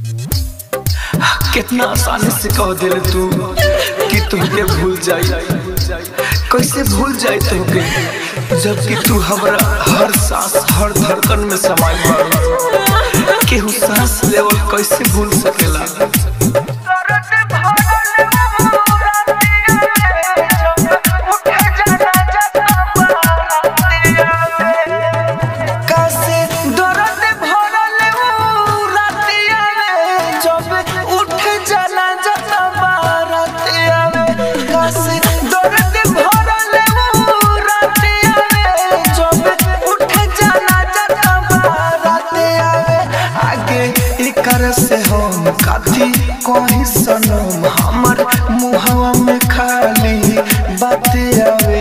कितना आसानी से कह दिल तू कि तुमके भूल जाई कैसे भूल जाई तुमके जबकि तू हमरा हर सांस हर धड़कन में समाई बारू केहू सांस लेवल कैसे भूल सकेला कैसे दर्द भरल ऊ रातिया में जब उठ जाला जब बारातिया में कैसे दर्द भरल ऊ रातिया में जब उठ जाला जब बारातिया में आगे एकर से हम काथी कहीं सनम हमर मुहवा में खाली बातें आवे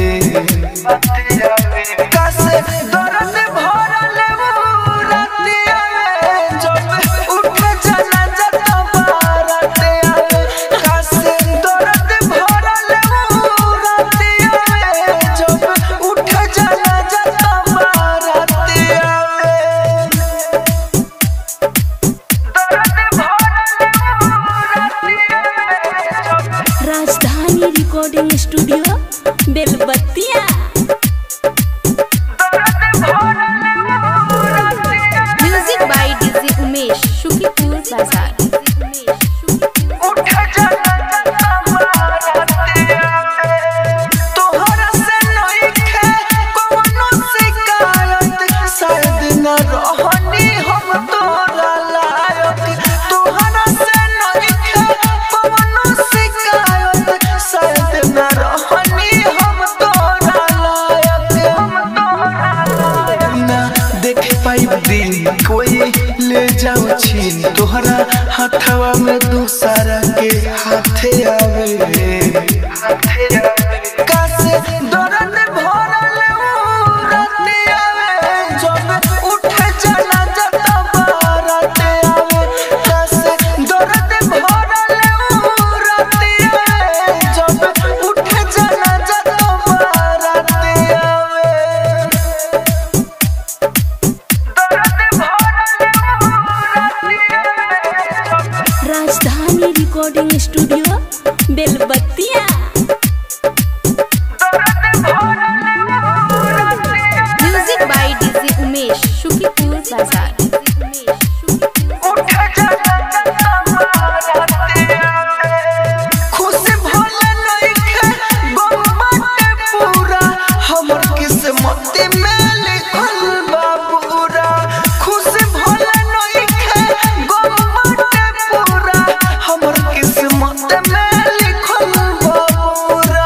कैसे दर्द भरल ऊ रातिया में जब उठ जाला जब बारातिया में कैसे दर्द भरल ऊ रातिया में जब उठ जाला जब बारातिया में Rajdhani recording studio Belbattiya music by DJ Umesh Shukipur Bazar तोहरा से नइखे कवनो शिकायत शायद न रहनी हम तोरा लायक तोहरा से नइखे कवनो शिकायत शायद न रहनी हम तोरा लायक हम तोरा लायक ना देख पाई दिन कोई ले जाओ छीन तोहरा हाथवा में दूसरा के हाथे आवे कैसे दर्द भरल ऊ रातिया में जब उठ जाला जब बाराते आवे कैसे दर्द भरल ऊ रातिया में जब उठ जाला जब बाराते आवे Rajdhani recording studio Belbattiya music by DJ Umesh Shukipur Bazar खुश भल नइखे गम बाटे पूरा हमर किस्मत में लिखल बा पूरा खुश भल नइखे गम बाटे पूरा हमर किस्मत में लिखल बा पूरा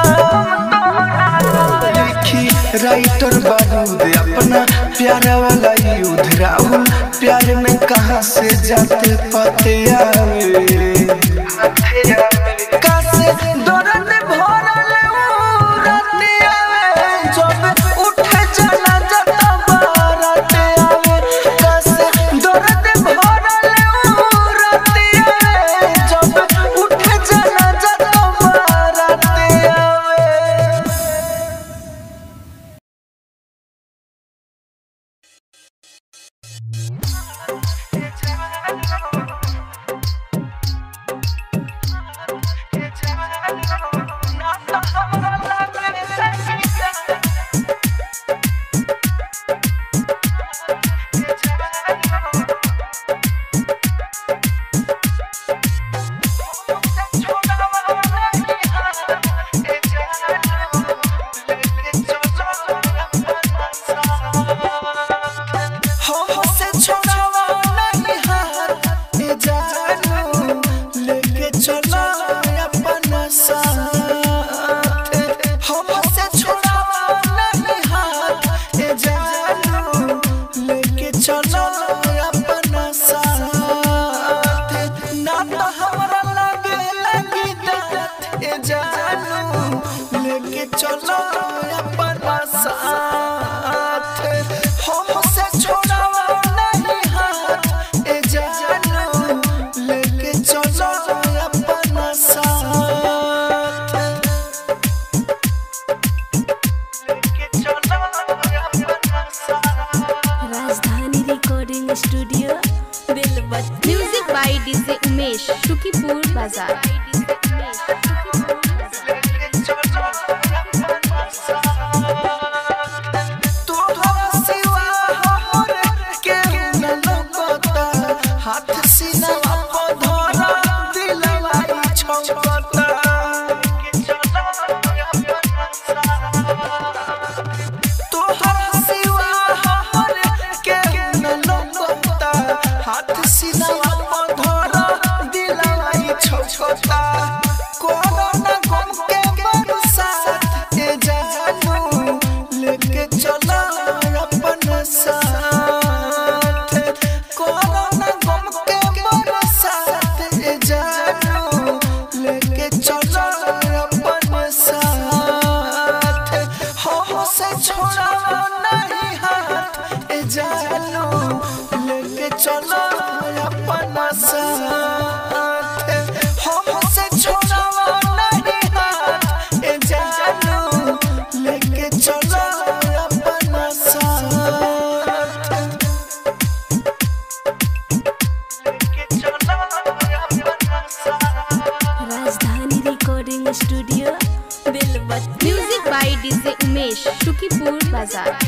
लिखी राइटर बारूद अपना प्यार वाला युद्ध राहुल प्यार में कहाँ से जाते पाते आवे कैसे दर्द भरल ऊ रातिया में जब उठ जाला जब बाराते आवे कैसे दर्द भरल ऊ रातिया में जब उठ जाला जब बाराते आवे हमसे छोड़ावा नहीं हाथ ए जानू लेके चलो अपना साथ हमसे छोड़ावा नहीं हाथ ए जानू लेके चलो अपना साथ ना तो हमरा लगे लगी दात ए जानू लेके चलो अपना साथ हमसे छोड़ावा नहीं हाथ ए जानू लेके चलो अपना साथ लेके चलो अपना साथ Rajdhani recording studio Belbattiya music by DJ Umesh, Shukipur Bazaar. तोहरा सिवा हमर केहू न लौकता हाथ सीनावा पर धरा दिलवा ई छौकता तोहरा सिवा हमर केहू न लौकता हाथ सीनावा पर धरा दिलवा ई छौकता कोरोना गम के बरसात ए जानू लेके चला अपन साथ कोरोना गम के बरसात ए जानू लेके चला अपन साथ हो से छोड़ा नहीं हाथ ए जानू लेके चला अपन साथ हो से छोड़ा नहीं हाथ ए जानू लेके चला अपन साथ Rajdhani recording studio Belbattiya music by DJ Umesh Shukipur Bazar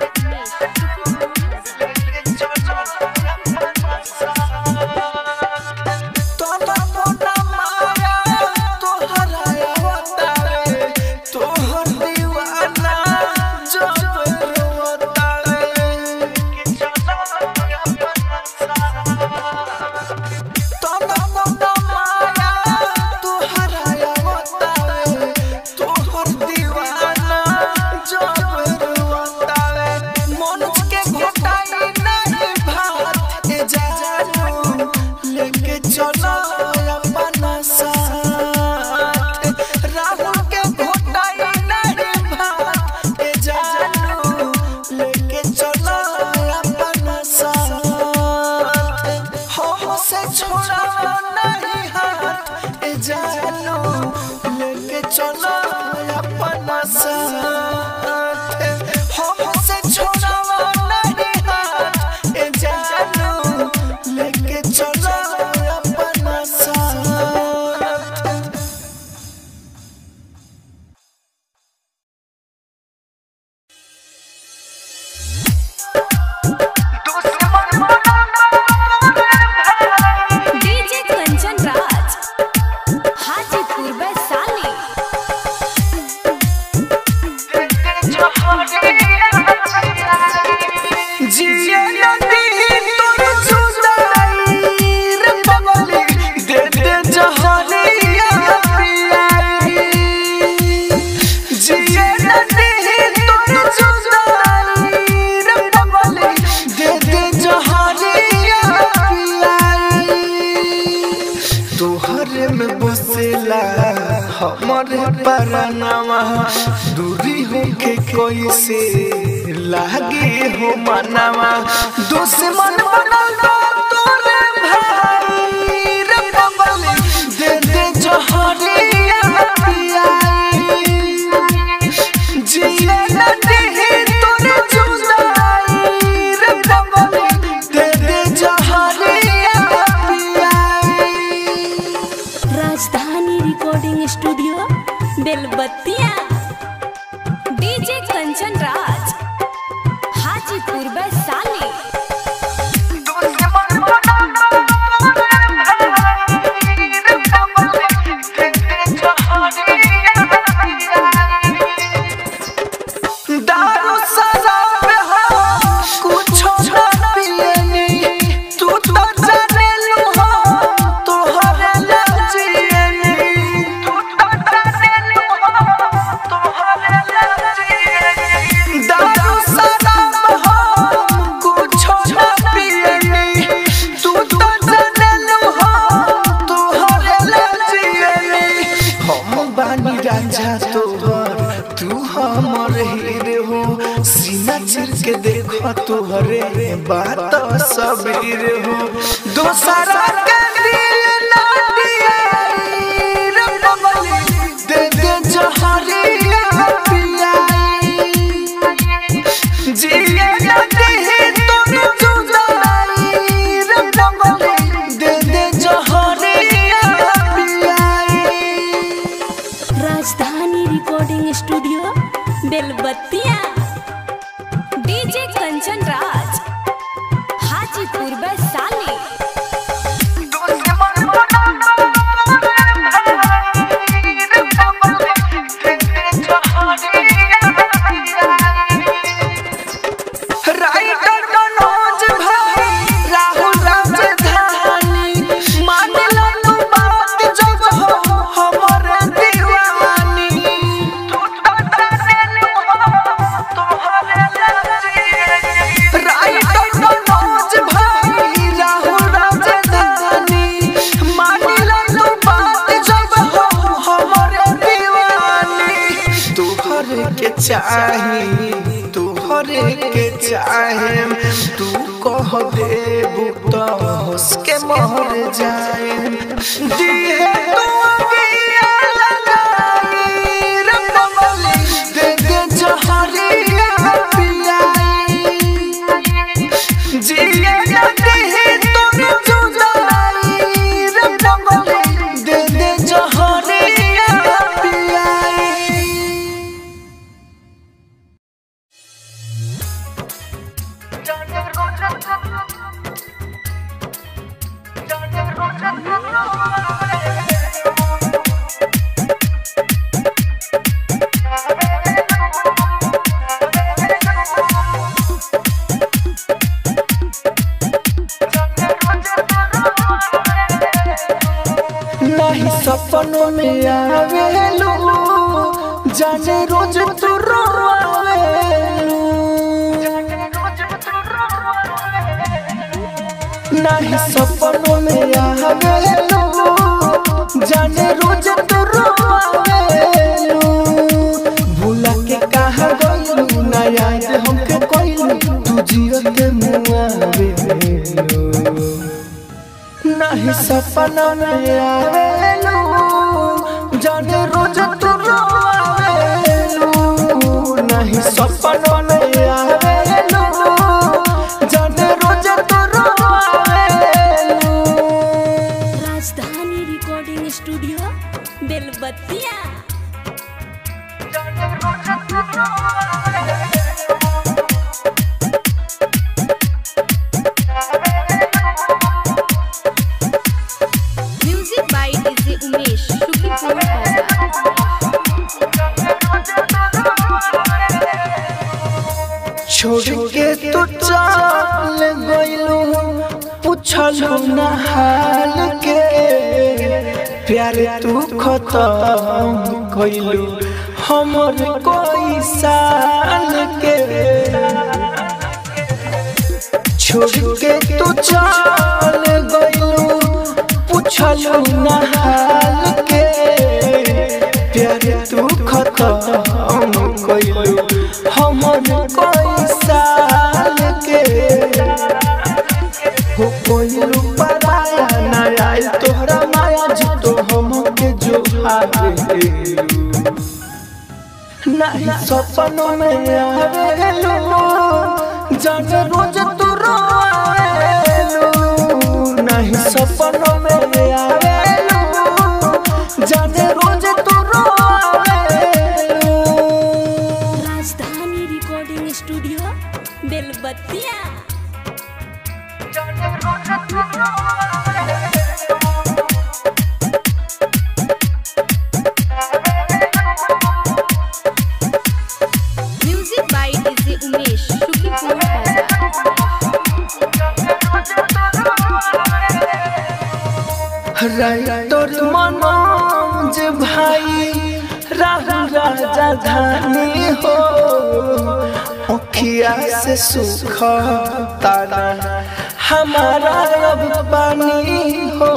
तोला मोना माया तोहरा आवतारे तोहर दीवाना जब रोतारे तोला मोना माया तोहरा आवतारे तोहर दीवाना जब रोतारे मनोज के घोटाई नहीं भात ए जानू लेके चलो अपन साथ राहुल के घोटाई नहीं भात ए जानू लेके चलो अपन साथ हो से छोड़ा नहीं हाथ ए जानू लेके चलो अपन साथ हो से छोड़ा नहीं हाथ ए जानू लेके चलो अपन साथ डीजे कंचन राज हाजीपुर वैशाली जिए नदी तोर जुदाई रे बबली दे दे जहरिया पियाई जिए नदी तोर जुदाई रे बबली दे दे जहरिया पियाई तोहरे में बसेला हमरे परनामा दूरी होके कैसे लागे हो मनावा दुश्मन बनल बा तोरे भाई रे बबली दे दे जहरिया पियाई जिए न देहि तोरे जुदाई रे बबली दे दे जहरिया पियाई Rajdhani recording studio Belbattiya DJ Kanchan Raj Hajipur Vaishali दारू शराब हो कुछो न पियनी तू तो जाने लू हो तोहरे लजियनी तू तो जाने लू हो तोहरे लजियनी दारू शराब हो कुछो न पियनी तू तो जाने लू हो तोहरे लजियनी हम बानी राजा तोहर तू हमर हीरे हो सीना चिर के देखो तोहरे बात सबीर हो दोसरा के दिल ना दियाई रे बबली दे दे जहरिया पियाई जिए न देहि तोर जुदाई रे बबली दे दे चाही तू हरे के चाहे तू कह देबू तो हंस के मर जाए दिहे तू अगिया लगाई रे बबली दे दे जहरिया पियाई जिया दिहे तोर जुदाई रे बबली दे दे जहरिया पियाई नहीं सपनों में आवेलू जाने रोज तू रोवेलू नहीं सपनों में आवेलू जाने रोज तू रोवेलू भूला के कहा गइलू ना याद हमके कोइलू तू जियत मुआवेलू नहीं सपना में आवेलू जाने रोज तू रोवेलू नहीं सपना में आवेलू जाने रोज तू रोवेलू Rajdhani recording studio Belbattiya music by DJ Umesh शुक्रिया छोड़ के तू चल गइलू पूछलू ना हाल के प्यार तू खत्म कइलू हमर कोई साल के छोड़ के तू चल गइलू पूछलू ना हाल के प्यार तू खत्म कइलू हमर कोई साल के हो कोइलू पराया ना आइल तोहरा माया जो हमके जो आवे नहीं सपनों में आवेलू जाने रोज तू रोवेलू नहीं सपनों में आवेलू जाने रोज तू रोवेलू Rajdhani recording studio Belbattiya music by DJ Umesh शुक्रिया राइटर मनोज भाई राहु राजा धानी हो अखिया से सुख तारा हमारा अब पानी हो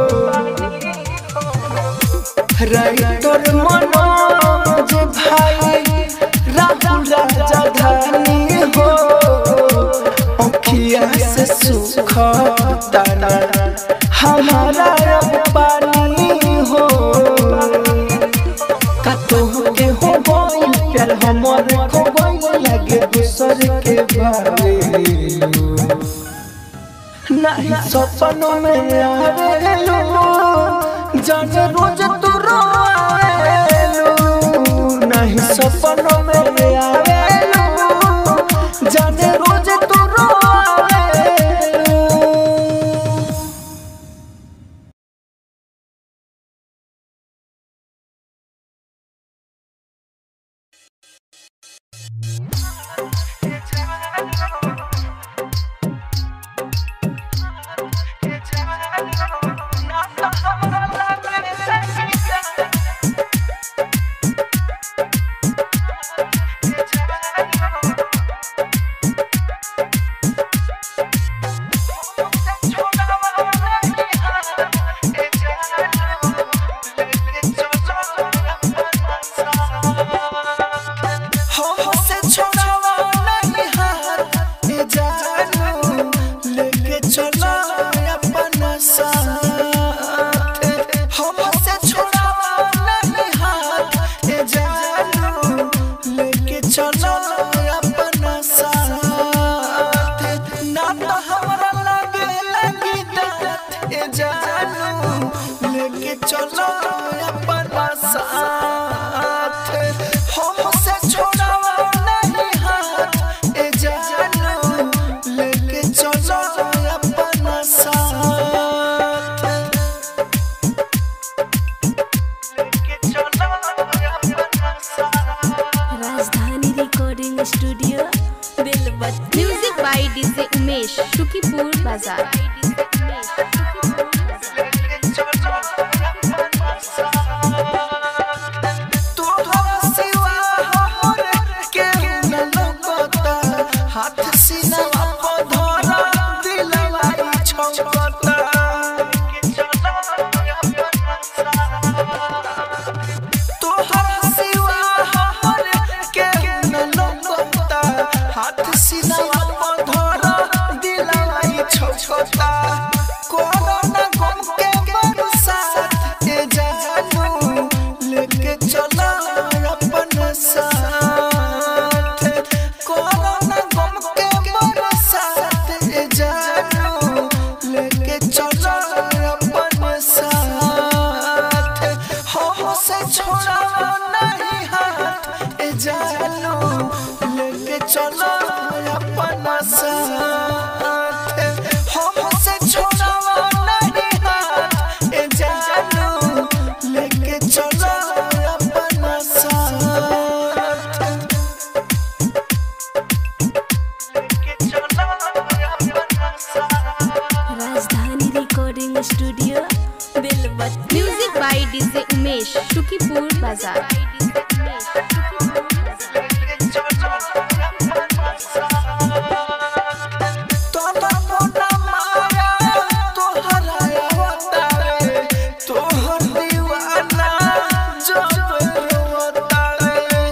राइटर मनोज भाई राहु राजा धानी हो अखिया से सुख तारा हमारा अब पानी हो कतो के हो गइल प्यार हमर खो गइल लगे दूसर के बारे नहीं सपनों में आवेलू जाने रोज तू रोवेलू नहीं सपनों में आवेलू जाने रोज तू रोवेलू ए जानू लेके चलो अपना साथ हमसे छोड़ावा नहीं हाथ ए जानू लेके चलो अपना साथ लेके चलो अपना साथ Rajdhani recording studio Belbatti music by DJ Umesh Shukipur Bazar हाथ सीनावा पर धरा दिलवा ई छौकता तोहरा सिवा हमर के न लौकता हाथ सीनावा पर धरा दिलवा ई छौकता कोरोना गम के बरसात ए जानू लेके चला अपन साथ कोरोना गम के बरसात ए जानू लेके चला अपन साथ हमसे छोड़ा नहीं हाथ ए जानू लेके चलो अपना साथ हमसे छोड़ा नहीं हाथ ए जानू लेके चलो अपना साथ लेके चलो अपना साथ Rajdhani recording studio Belbatti music by DJ Umesh Shukipur Bazar तोला मोना माया तोहरा अवतारे तोहर दीवाना जब रोतारे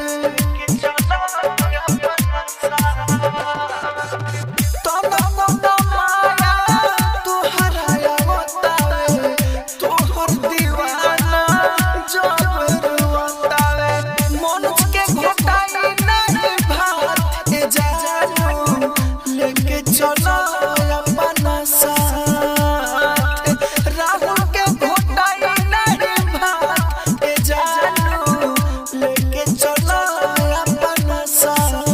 तोला मोना माया तोहरा अवतारे तोहर दीवाना जब रोतारे मनोज के घोटाई नहीं भात ए जानू लेके चलो अपना साथ राहुल के घोटाई नहीं भात ए जानू लेके चलो अपना साथ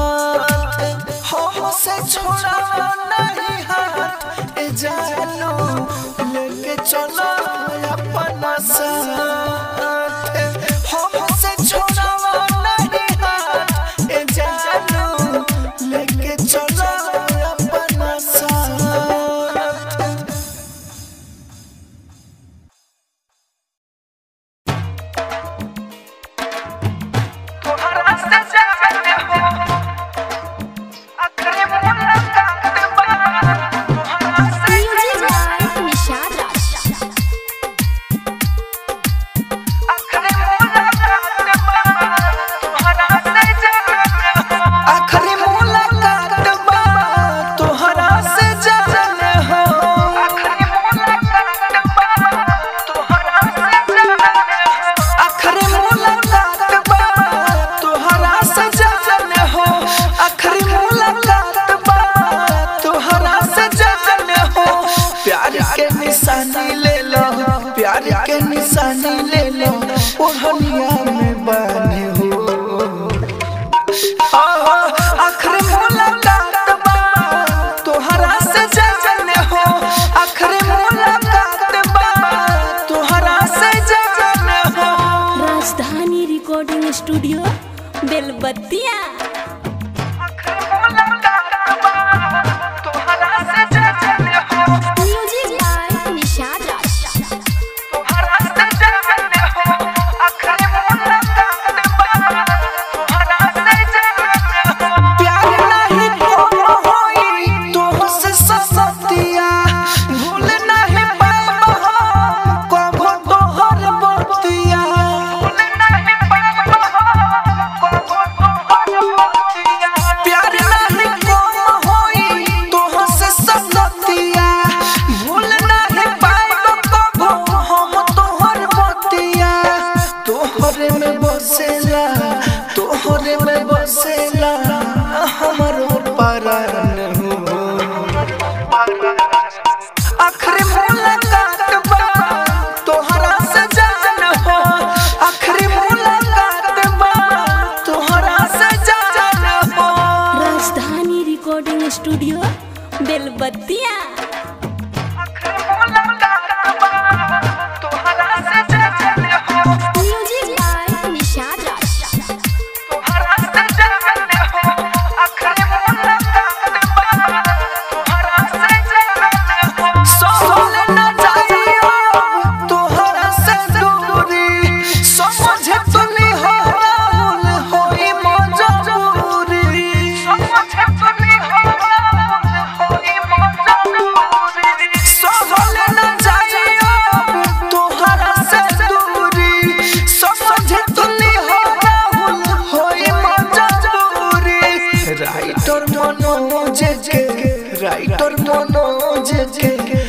हमसे छोड़ा नहीं हाथ ए जानू लेके चलो अपना साथ हमसे छोड़ा नहीं हाथ ए जानू लेके चलो अपना साथ तोहरा से जाने हो अखरे मुलाकात बा तोहरा से म्यूजिक बाय निशाद राज अखरे मुलाकात बा तोहरा से जाने हो अखरे मुलाकात बा तोहरा से जाने हो अखरे मुलाकात बा तोहरा से जाने हो अखरे मुलाकात बा तोहरा से जाने हो अखरे मुलाकात बा तोहरा से जाने हो प्यार के निशानी ले लो प्यार के निशानी ले लो ओढ़निया में बाने हो आखिर मुलाकात बा तोहरा से जाने हो आखिर मुलाकात बा तोहरा से जाने हो राजधानी रिकॉर्डिंग स्टूडियो बेलबत्तिया आखिर मुलाकात बा तोहरा से जाने हो म्यूजिक बाय निशाद राज तोहरा से जाने हो आखिर मुलाकात बा तोहरा से जाने हो प्यार नहीं तो होई तोहसे ससतिया भूल नहीं पाएब हम कबो तोहर बतिया भूल नहीं पाएब हम कबो तोहर बेलबत्तिया म्यूजिक बाय निशाद राज सोले न जाइयो तोहरा से दूरी समझे तो नहीं हो राहुल होई मजबूरी समझे तो नहीं हो राहुल होई मजबूरी सोले न जाइयो तोहरा से दूरी समझे तो नहीं हो राहुल होई मजबूरी राइटर मनोज के राइटर मनोज के